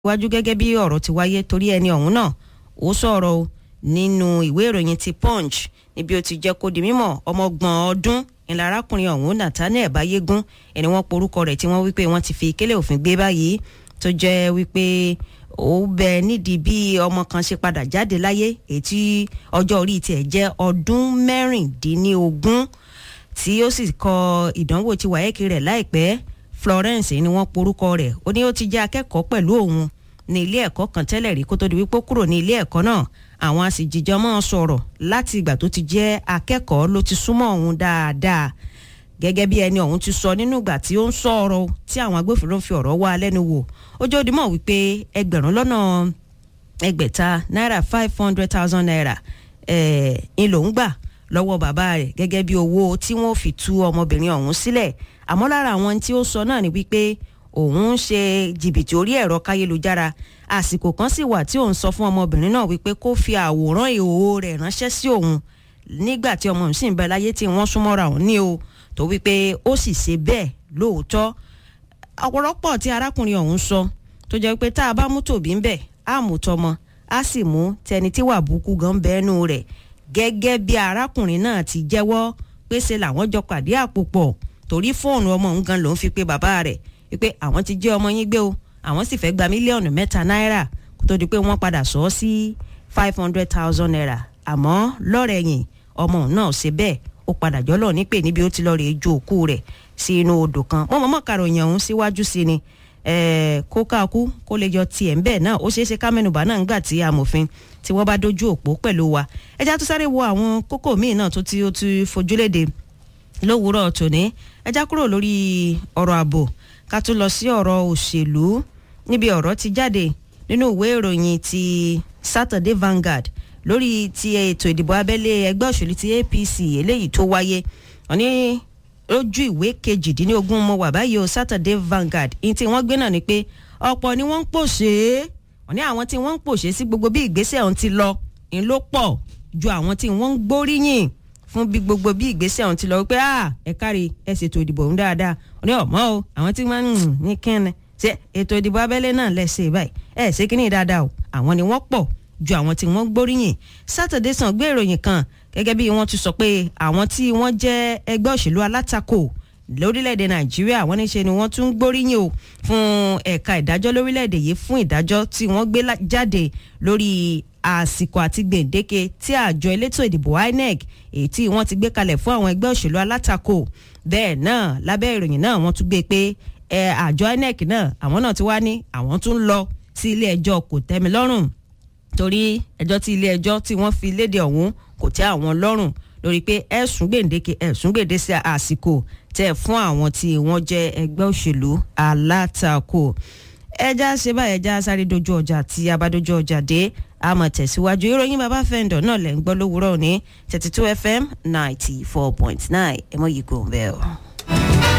wájú gẹ́gẹ́ bí ọ̀rọ̀ ti wáyé torí ẹni ọ̀hún náà ó sọ̀rọ̀ o nínú ìwé ìròyìn ti punch níbi ó ti jẹ́ kó di mímọ̀ ọmọgbọ̀n ọdún ìlà arákùnrin ọ̀hún nathaniel bayégún ẹni wọ́n porúkọ rẹ̀ tí wọ́n wípé wọ́n ti fi kélé òfin gbé báyìí tó jẹ́ wípé ó bẹ nídìí bí ọmọ kan ṣe padà jáde láyé èyí tí ọjọ́ orí tiẹ̀ jẹ́ ọdún mẹ́rìndínlógún tí ó sì kọ ìdánwò ti wáyéèkì rẹ̀ láìpẹ́ florence ni wọ́n porúkọ rẹ̀ ó ní ó ti jẹ́ akẹ́kọ̀ọ́ pẹ̀lú òun ní ilé ẹ̀kọ́ kan tẹ́lẹ̀ rí kó tó di wípé ó kúrò ní ilé ẹ̀kọ́ náà àwọn àsìjìjọ máa sọ̀rọ̀ láti ìgbà tó ti jẹ́ akẹ́kọ̀ọ́ ló ti súnmọ́ òun dáadáa gẹ́gẹ́ bí ẹni ọ̀hún ti sọ nínú ìgbà tí ó ń sọ̀rọ̀ tí àwọn agbófinró fi ọ̀rọ̀ wá lẹ́nu wò ó jẹ́ òdìmọ̀ wípé ẹgbẹ̀rún lọ́nà ẹgbẹ̀ta náírà five hundred thousand naira ń lòún gbà lọ́wọ́ bàbá rẹ̀ gẹ́gẹ́ bí owó tí wọ́n fi tú ọmọbìnrin ọ̀hún sílẹ̀ àmọ́ lára àwọn tí ó sọ náà ni wípé òun ń ṣe jìbìtì orí ẹ̀rọ káyélujára àsìkò kan sì wà tí òun sọ fún ọmọbìnrin náà wípé kó fi àwòrán ìhòòhò rẹ̀ ránṣẹ́ sí òun nígbà tí ọmọ òun sì ń bẹ láyé tí wọ́n súnmọ́ra òun ní o tó wípé ó sì ṣe bẹ́ẹ̀ lóòótọ́ ọ̀pọ̀lọpọ̀ tí arákùnrin ọ̀hún sọ tó jẹ́ pé tá a bá mú tòbí ń bẹ̀ á mú tọmọ á sì mú tẹni tí wà búkú gan bẹ́ẹ̀nu rẹ̀ gẹ́gẹ́ bí arákùnrin náà ti jẹ́wọ́ pé ṣe làwọn jọ pàdé àpò pọ̀ torí fóònù ọmọ òun gan ló ń fi pé bàbá rẹ̀ wípé àwọn ti jẹ́ ọmọ yín gbé o àwọn sì fẹ́ gba mílíọ̀nù mẹ́ta náírà kó tó di pé wọ́n padà sọ ọ́ sí five hundred thousand naira àmọ́ lọ́rẹ̀yìn ọmọ òun náà ṣe bẹ́ẹ̀ ó padà jọ́lọ̀ nípè níbi ó ti lọ́ọ́ rè jó òkú rẹ̀ sí inú odò kan wọ́n mọ̀mọ́ karòyìn ọ̀hún síwájú sí ni kó káàkú kó lè yọ tiẹ̀ ń bẹ́ẹ̀ náà ó ṣeé ṣe ká mẹ́nubà náà ń gbà tí amòfin tí wọ́n bá dojú òpó pẹ̀lú wa ẹja tó sáré wo àwọn kókó míì náà tó ti ó ti fojúléde lówùúrọ̀ tòní ẹja kúrò lórí ọ̀rọ̀ ààbò ká tún lọ sí ọ̀rọ̀ òṣèlú níbi ọ̀rọ̀ ti jáde nínú ìwé ìròyìn ti Saturday Vanguard lórí ti ètò ìdìbò abẹ́lé ẹgbẹ́ òṣèlú ti APC eléyìí tó wáyé wọ́n ní lójú ìwé kejìdínlógún mo wà báyìí o Saturday Vanguard ní tí wọ́n gbé náà ni pé ọ̀pọ̀ ni wọ́n ń pòṣé wọ́n ní àwọn tí wọ́n ń pòṣé sí gbogbo bí ìgbésẹ̀ ọ̀hún ti lọ ń ló pọ̀ ju àwọn tí wọ́n ń gbóríyìn fún bí gbogbo bí ìgbésẹ̀ ọ̀hún ti lọ wípé ẹ kárí ẹ ṣètò ìdìbò ọ̀hún dáadáa wọ́n ní ọ̀mọ́ o àwọn tí wọ́n ń ní kẹ́ni ṣe ètò ìdìbò abẹ́lé náà lẹ́sẹ̀ báyìí ẹ ṣe kíní dáadáa o àwọn ni wọ́n pọ̀ ju àwọn tí wọ́n gbóríyìn Saturday sàn gbé ìròyìn kan gẹ́gẹ́ bí wọ́n ti sọ pé àwọn tí wọ́n jẹ́ ẹgbẹ́ òṣèlú alátakò lórílẹ̀‐èdè nàìjíríà wọ́n ní ṣe ni wọ́n tún gbóríyìn o fún ẹ̀ka ìdájọ́ lórílẹ̀‐èdè yìí fún ìdájọ́ tí wọ́n gbé jáde lórí àsìkò àti gbèǹdéke tí àjọ elétò ìdìbò INEC èyí tí wọ́n ti gbé kalẹ̀ fún àwọn ẹgbẹ́ òṣèlú alátakò bẹ́ẹ̀ náà lábẹ́ ìròyìn náà wọ́n tún gbé pé àjọ INEC náà àwọn náà ti wá ní àwọn tún lọ sí ilé ẹjọ́ kò tẹ́mi lọ́rùn torí ẹjọ́ tí ilé ẹjọ́ tí wọ́n fi léde ọ̀hún kò tẹ́ àwọn lọ́rùn lórí pé ẹ̀sùn gbèǹdéke ẹ̀sùn gbèǹdése àsìkò tẹ̀ fún àwọn tí wọ́n jẹ́ ẹgbẹ́ òṣèlú alátakò ẹja ṣe báyìí ẹja sáré dojú ọjà tí a bá dojú ọjà dé àmọ́ tẹ̀síwájú ìròyìn bàbá fẹ́ǹdọ̀ náà lẹ́ ń gbọ́ lówùúrọ̀ ní thirty two fm ninety four point nine ẹ mọ̀ yìí kò ń bẹ́ẹ̀ o.